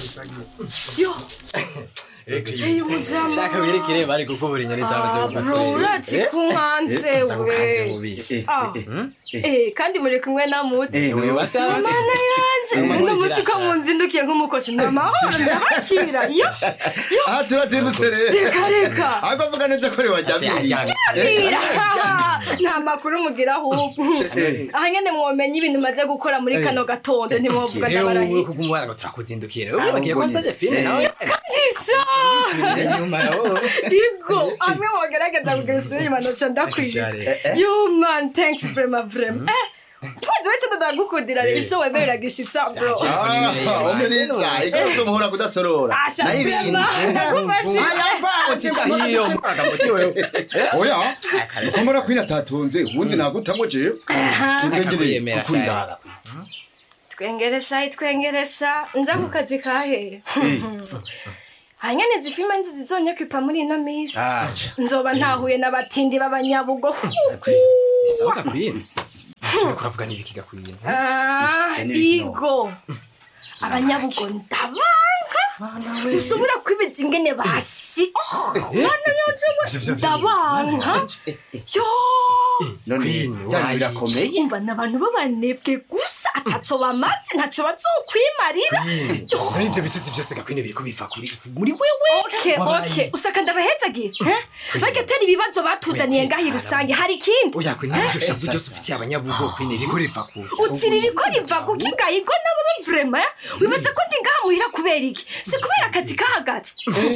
yo Hey, umujama. shaka wirekere bari kukubura inyoni zamaze bro urazi kunkanze ndagukanze we mubiri Ah. Eh, kandi muri kumwe na muti Eh, wewe wasanze mana yanje uno musi ko munzindukiye nk'umukozi ndamahoro ndabakira yo yo aha turazindutse rero reka reka ahubwo avuga neza ko ari wajyamiriye Bwira. nta makuru mugira ahubwo aha nyene mwomenya ibintu maze gukora muri kano gatondo ntimwovuga rero wowe ndabarahiye kugumwana ngo turakuzindukira ubu bagiye kwasabye filime nawe isha inyuma wowe igo amwe wogerageza kugira isura inyuma noca ndakwiye Share. you man thanks vrema vrema eh twaje weco ndagukundira rero ico wemerera gishitsa bro umuriza ikibazo muhora kudasorora asha nayo ibintu vrema utica hiyo agamuti wewe oya ukomora kwina atatunze ubundi nagutamo jewe ubwenge Akakuyemera kukurindara twengeresha itwengeresha nja ku kazi kahe hanyene zifima nzi zizonyekwipa muri ino misi aja nzoba ntahuye n'abatindi b'abanyabugo sawa gakwinze kuravuga n'ibiki gakwiye Ah, Ibyo ni ibiki igo abanyabugo ndabanka nshobora kwibiza ingene bashi mwana yaje ndabanka yo none Queen, byari why? birakomeye umva ni abantu b'abanebwe gusa ataco bamaze ntaco bazokwimarira Yo. muri ibyo bitutsi byose gakwine biriko biva kuri muri wewe Okay, Wabaye. okay. usaka ndabahezagira eh? bagatera ibibazo batuzaniye ngaho i rusange hari ikindi oya kwine n'iryo shavu ryose ufitiye abanyabugo kwine riko riva ku utirira ko riva kuko ingayigo nabo ba vrema eh? wibaza ko ndi ngaha muhira kubera iki si kubera akazi kahagaze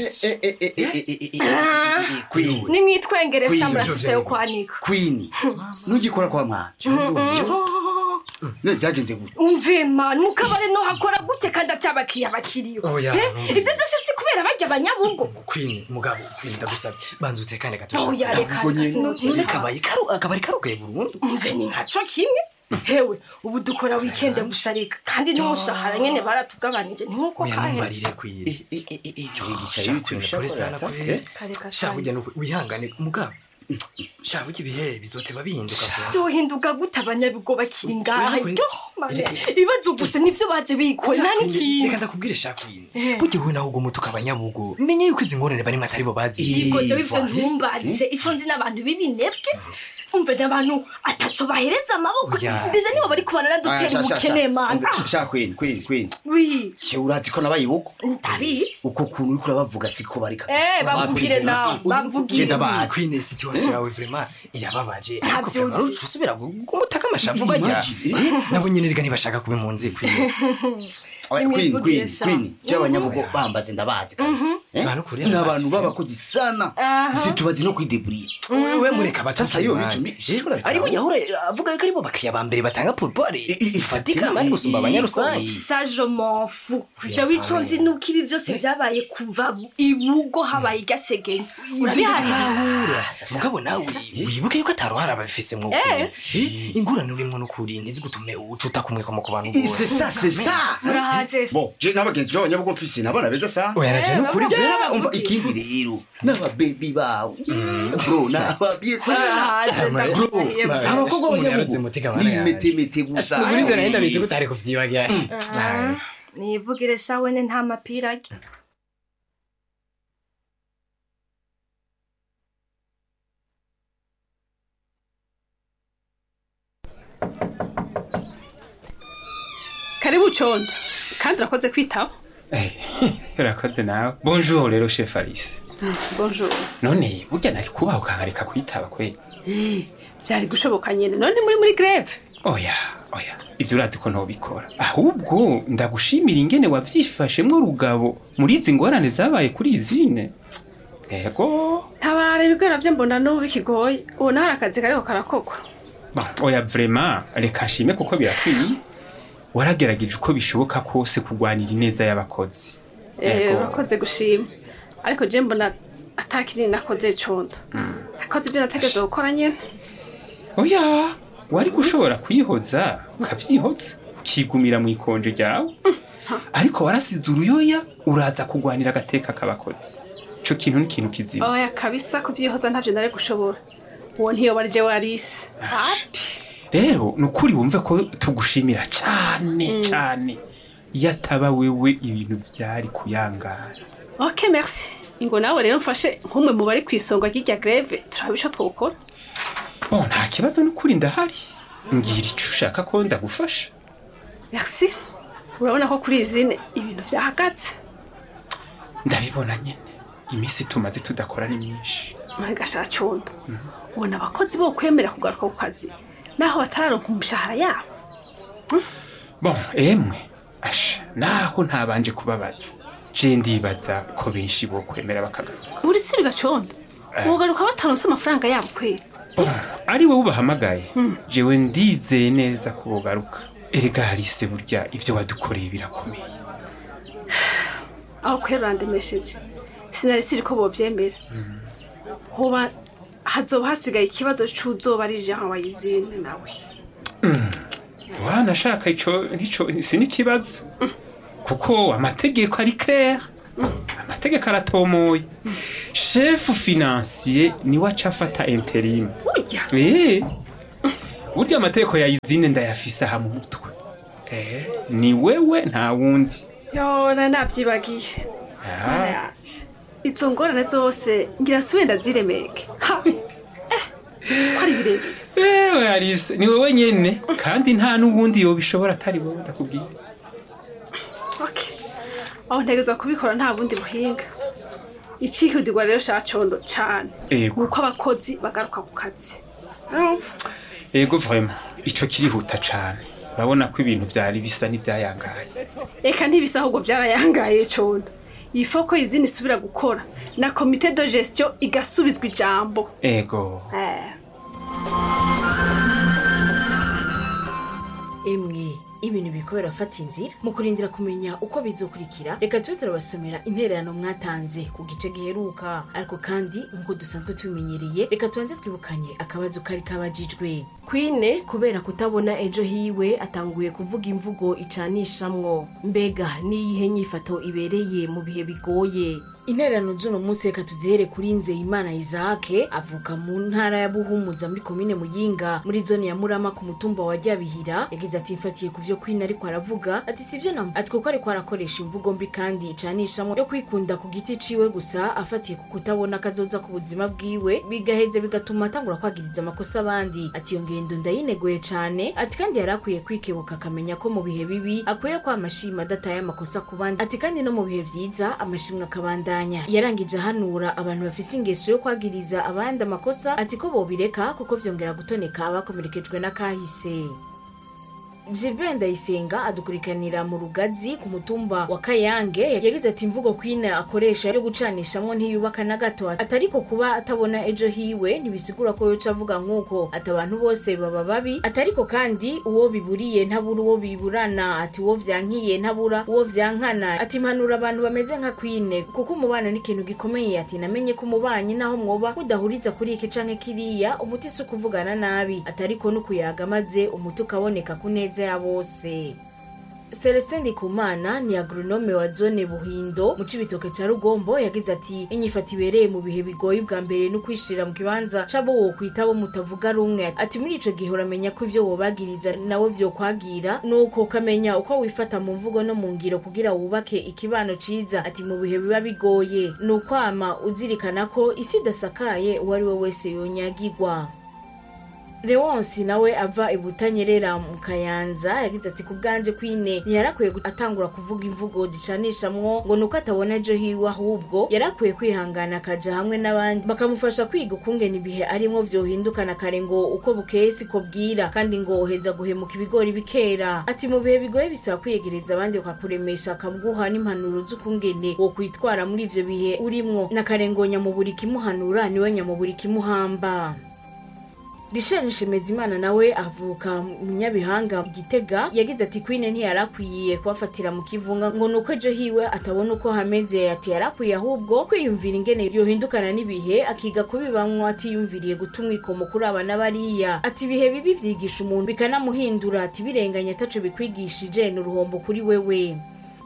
kwini nimwitwengeresha Queen, murafise yo kwanika kwini ntugikora kwa mwanje ne byagenze gute umve mani mukabare no hakora gute kandi atabakiriya bakiriyo Oya, Eh? numva. ivyo vyose si kubera barya abanyabugo kwine mugabo kwine ndagusabye banza utekane gato oya reka Ahubwo nyene. sinoteka. none kabaye karu akabari karugaye burundu umve ni nkaco kimwe hewe ubu dukora wikende gusa reka kandi n'umushahara nyene baratugabanije ni nkuko oya kaheze numbarire kwine wigicaye shakwine pole sana kwine Kareka shaburya nuko wihangane mugabo shaburya ibihe bizoteba bihinduka vuba byohinduka gute abanyabigo bakiri ngaha Oya, yo mane reka- ibibazo gusa nivyo baje bikora nta reka n'ikintu ndakubwire shakwine Eh. burya wowe nawe uguma utuka abanyabugo menye yuko izi ngorane barimo atari bo bazi Yego Eh, jewe ivyo voilà. ntumbaze ico nzi n'abantu b'ibinebwe umve n'abantu ataco bahereza amaboko Oya. ndetse nibo bari kubana nadutera ubukene mana sha kwini kwini kwini wi je urazi ko nabaye ubuko ndabizi uko kuntu uriko urabavuga siko barika Eh, bavugire nawe bavugire Genda bazi. kwine situation yawe vraiment irababaje ariko Ntavyuzi. vraiment uruca usubira gumutaka amashavu bajya Imagine. Eh, nabo nyene rega ntibashaka kuba impunzi kwine Oya, kwini Nimwivugire kwini sha. kwini je abanyabugo bambaze ndabazi kabisa Eh? Abantu kuri ni abazi. abantu b'abakozi sana Aha. situbazi no kwideburira wewe mureka Sasa hiyo vitu mi- shura cyane. aribo yahora avuga yuko aribo bakiriya ba mbere batanga porupore I- i- ifatika i- bari i- gusumba i- abanyarusange i- ça je m'en fous jewe ico nzi nuko ibi byose byabaye kuva bu- ibugo habaye igasegenye urabiharira Tahura. mugabo nawe wibuke yuko ataruhara ababifise mu Eh. ingurane urimwo n'ukuri ntizigutume ucuta kumwe komo ku bantu Eh, c'est ça c'est ça murahaze bon je n'abagenzi b'abanyabugo mfise nabana beza sana oya naje Eh, n'ukuri baba- Yeah, umva ikindi rero n'ababebi bawe bro n'ababye sana murahaze ndakurahiye Bro, abakobwa Umuntu b'abanyabugo yaroze umutima wana yanjye. n'imetemete gusa kuri ibyo nahenda bizi ko utari kuvyibagira nivugire sha wene nta mapira arya karibu condo kandi urakoze kwitaba urakoze nawe bonjour rero chef alice bonjour none burya nari kubaha ukankareka kwitaba kweli byari gushoboka nyine none muri muri greve oya oya ibyo urazi ko ntobikora ahubwo ndagushimira ingene wavyifashemwo rugabo muri izi ngorane zabaye kuri izine ego ntabara ibigora byo mbona n'ubu bikigoye ubu nawe hari akazi kariko karakogwa Bah, oya vrema reka nshime kuko birakwiye waragerageje uko bishoboka kose kurwanira ineza y'abakozi Eh, Ego. urakoze gushima ariko je mbona atakinini nakoze condo nakoze ibyo nategeze gukora nyene oya wari gushobora kwihoza ukavyihoza ukigumira mu ikonje ryawe ariko warasize uruyoya uraza kurwanira agateka k'abakozi ico kintu ni ikintu kiziba oya kabisa kuvyihoza ntavyo nari gushobora uwo ntiyoba ari jewe arise api rero ni ukuri wumve ko tugushimira cane cane yataba wewe ibintu byari kuyangara ok merci ingo nawe rero mfashe nk'umwe mu bari ku isonga ry'irya greve turaba ico twokora bo nta kibazo n'ukuri ndahari ngira icyo ushaka ko ndagufasha merci urabona ko kuri izine ibintu vyahagaze ndabibona nyine iminsi tumaze tudakora ni myinshi mwagasha condo ubona abakozi bo kwemera kugaruka ku kazi naho batararonka umushahara yabo bon emwe asha naho ntabanje kubabaza je ndibaza ko benshi bo kwemera bakagaruka uri suri gacondo wogaruka bataronse amafaranga yabo kwera Bon, ari wowe ubahamagaye jewe ndizeye neza ko bogaruka erega harise burya ivyo wadukoreye birakomeye aho kwera urandemesheje sinari siri ko bovyemera hoba hazoba hasigaye ikibazo c'uzoba ari jean wayizine nawe wanashaka ico nico si n'ikibazo kuko amategeko ari clair amategeko aratomoye shefu financier niwe aca afata interim burya Eh, burya amategeko ya izine ndayafise aha mu mutwe Eh, ni wewe nta wundi yona navyibagiye Ah. Mana yanje izo ngorane zose ngira sibe ndaziremeke ha eh ko ari birebire ewe arise ni wowe nyene kandi nta n'uwundi yobishobora atari wowe ndakubwira okay aho ntegezwa kubikora nta bundi buhinga icihutirwa rero cacondo cane Yego. nuko abakozi bagaruka ku kazi urumva ego vraiment ico kirihuta cane urabona ko ibintu vyari bisa n'ivyayangaye eka ntibisa ahubwo vyarayangaye condo yifo ko izindi isubira gukora na komite de gestion igasubizwa ijambo ego eh. emwe ibintu biriko birafata inzira mu kurindira kumenya uko bizokurikira reka tube turabasomera intererano mwatanze ku gice giheruka ariko kandi nk'uko dusanzwe tubimenyereye reka tubanze twibukanye akabazo kari kabajijwe kwine kubera kutabona ejo hiwe atanguye kuvuga imvugo icanishamwo mbega niyihe nyifato ibereye mu bihe bigoye intererano z'uno munsi reka tuzihere kuri nzeyimana isake avuka mu ntara ya buhumuza muri komine muyinga muri zone ya murama ku mutumba wa ryabihira yagize ati mfatiye ku vyo kwina ariko aravuga ati sivyo namo ati kuko ariko arakoresha imvugo mbi kandi icanishamwo yo kwikunda ku giti ciwe gusa afatiye ku kutabona kazoza ku buzima bwiwe bigaheze bigatuma atangura kwagiriza amakosa abandi ati iyo ngendo ndayinegoye cane ati kandi yari akwiye kwikebuka akamenya ko mu bihe bibi akwiye ko amashima adataye amakosa ku bandi ati kandi no mu bihe vyiza amashimwe akabandanya yarangije ahanura abantu bafise ingeso yo kwagiriza abandi amakosa ati ko bobireka kuko vyongera gutoneka abakomerekejwe n'akahise Gilbert Ndayisenga adukurikanira mu rugazi ku mutumba wa Kayange yagize ati imvugo kwina akoresha yo gucanishamwo ntiyubaka na gato atariko kuba atabona ejo hiwe ntibisigura ko yoca avuga nk'uko ati abantu bose baba babi atariko kandi uwo biburiye ntabura uwo biburana ati uwo vyankiye ntabura uwo vyankana ati impanura abantu bameze nka kwine kuko umubano ni ikintu gikomeye ati namenye ko umubanyi naho mwoba mudahuriza kuri iki canke kiriya umuti si ukuvugana nabi atariko n'ukuyaga maze umuti ukaboneka ku neza ya bose Celestin Ndikumana ni agronome wa zone Buhindo mu cibitoke ca Rugombo yagize ati inyifato ibereye mu bihe bigoye bwa mbere no kwishira mu kibanza cabo wo kwitabo mutavuga rumwe ati muri ico gihe uramenya ko ivyo wobagiriza nawe vyo kwagira nuko ukamenya uko wifata mu mvugo no mu ngiro kugira wubake ikibano ciza ati mu bihe biba bigoye nukwama uzirikana ko isi idasakaye uwo ari we wese yonyagirwa Leonsi nawe ava ibutanyerera mu kayanza yagize ati ku bwanje kwine ntiyarakwiye gu- atangura kuvuga imvugo zicanishamwo ngo nuko atabona ejo hiwe ahubwo yarakwiye kwihangana akaja hamwe n'abandi bakamufasha kwiga ukungena ibihe arimwo vyohindukana kare ngo uko bukeye siko bwira kandi ngo uheza guhemuka ibigori bikera ati mu bihe bigoye bisaba kwiyegereza abandi bakakuremesha akaguha n'impanuro z'ukungene wo kwitwara muri ivyo bihe urimwo na kare ngo nyamuburi kimuhanura niwe nyamuburi kimuhamba Richard Nshemezimana nawe avuka mu Nyabihanga mu Gitega yagize ati Queen ntiyarakwiye kubafatira mu kivunga ngo nuko ejo hiwe atabona uko hameze ati yarakwiye ahubwo kwiyumvira ingene yohindukana n'ibihe akiga kubibamwo atiyumviriye guta umwikomo kuri abana bariya ati ibihe bibi vyigisha umuntu bikanamuhindura ati birenganya ataco bikwigishije ni uruhombo kuri wewe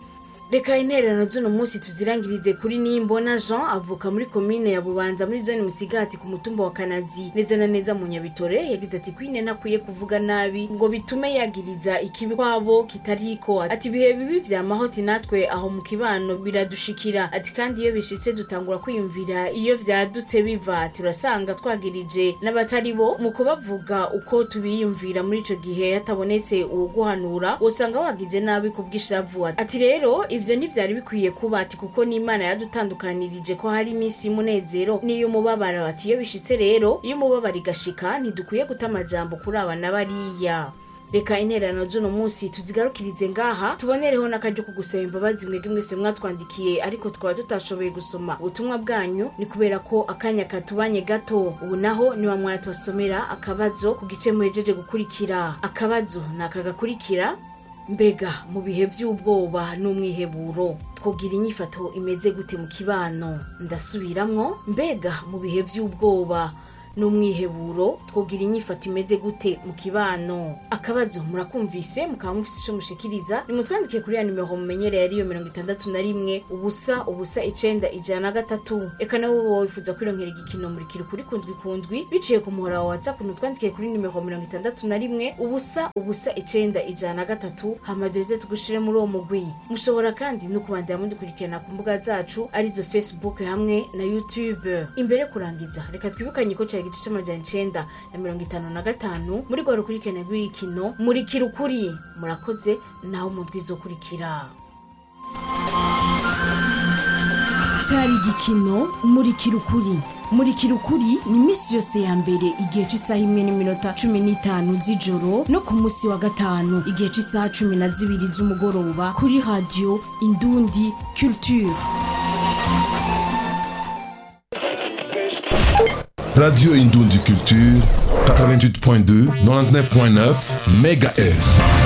reka intererano z'uno munsi tuzirangirize kuri nimbona jean avuka muri komine ya bubanza muri zone musigati ku mutumba wa kanazi neza na neza mu nyabitore yagize ati kwine ntakwiye kuvuga nabi ngo bitume yagiriza ikibi kwabo kitariko ati ibihe bibi vyamahoti natwe aho mu kibano biradushikira ati kandi iyo bishitse dutangura kwiyumvira iyo vyadutse biva turasanga twagirije n'abatari bo mu kubavuga uko tubiyumvira muri ico gihe hatabonetse uwuguhanura usanga wagize nabi kubw'ishavu ati rero ivyo ntivyari bikwiye kuba ati kuko n'imana yadutandukanirije ko hari iminsi y'umunezero n'iy'umubabaro ati iyo bishitse rero iyo umubabaro igashika ntidukwiye guta amajambo kuri aba na bariya reka intererano z'uno munsi tuzigarukirize ngaha tubonereho n'akaryo ko gusaba imbabazi mwebwe mwese mwatwandikiye ariko twaba tutashoboye gusoma ubutumwa bwanyu ni kubera ko akanya katubanye gato ubu naho niwa mwaya tubasomera akabazo ku gice muhejeje gukurikira akabazo ni aka gakurikira mbega mu bihe by'ubwoba n'umwiheburo twogira inyifato imeze gute mu kibano ndasubiramwo mbega mu bihe by'ubwoba n'umwiheburo twogira inyifato imeze gute mu kibano akabazo murakumvise mukaba mufise ico mushikiriza nimutwandike kuri ya nimero mumenyereye ariyo mirongo itandatu na rimwe ubusa ubusa icenda ijana na gatatu eka nabo boba wifuza kwironkera igikino murikira kuri kundwi kundwi biciye ku muhora wa whatsapp nutwandike kuri nimero mirongo itandatu na rimwe ubusa ubusa icenda ijana na gatatu hama duheze tugushire muri uwo mugwi mushobora kandi no kubandanya mudukurikirana ku mbuga zacu arizo facebook hamwe na youtube imbere yo kurangiza reka twibukanye ko cari igice c'amajana icenda na mirongo itanu na gatanu muri rwa rukurikirane rw'igikino murikira ukuri murakoze naho mu ndwi izokurikira cyari igikino murikira ukuri murikira ukuri ni iminsi yose ya mbere igihe cy'isaha imwe n'iminota cumi n'itanu z'ijoro no ku munsi wa gatanu igihe cy'isaha cumi na zibiri z'umugoroba kuri radiyo indundi culture Radio Indoundi Culture, 88.2, 99.9 MHz.